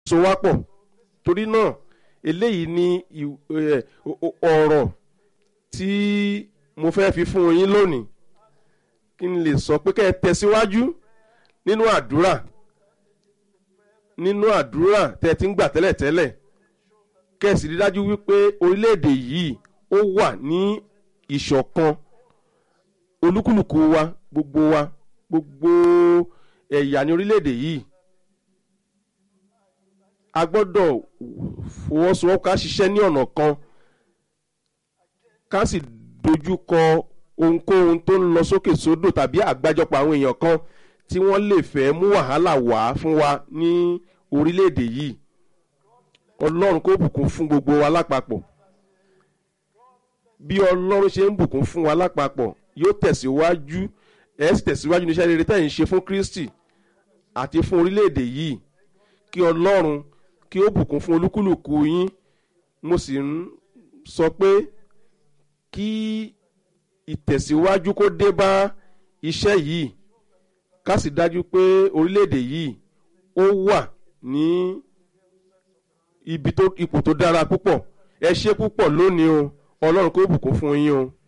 so wá pọ̀ torí náà eléyìí ni ì- ẹ, o- o- ọ̀rọ̀ tí mo fẹ́ fi fún yín lónìí kí n lè sọ pé kẹ́ ẹ tẹ̀síwájú nínú àdúrà nínú àdúrà tẹ́ ẹ ti ń gbà tẹ́lẹ̀tẹ́lẹ̀ kẹ́ ẹ sì rí dájú wípé orílẹ̀-èdè yìí ó wà ní ìṣọ̀kan olúkúlùkù wa gbogbo wa gbogbo ẹ̀yà ní orílẹ̀-èdè yìí a gbọ́dọ̀ fọwọ́sowọ́pọ̀ ká ṣiṣẹ́ ní ọ̀nà kan ká sì dojú kọ ohunkóhun tó ń lọ sókè sódò tàbí àgbájọpọ̀ àwọn èèyàn kan tí wọ́n lè fẹ́ mú wàhálà wá fún wa ní orílẹ̀-èdè yìí ọlọ́run kó bùkún fún gbogbo wa lápapọ̀ bí ọlọ́run ṣe ń bùkún fún wa lápapọ̀ yóò tẹ̀síwájú ẹ̀ sì tẹ̀síwájú ní iṣẹ́ rere tẹ̀ ń ṣe fún kristi àti fún orílẹ̀-èdè yìí kí ọlọ́run kí ó bùkún fún olúkúlùkù yín mo sì ń sọ pé kí ìtẹ̀síwájú kó dé bá iṣẹ́ yìí ká sì dájú pé orílẹ̀-èdè yìí ó wà ní ibi tó ipò tó dára púpọ̀ ẹ ṣe púpọ̀ lónìí o ọlọ́run kó bùkún fún yín o.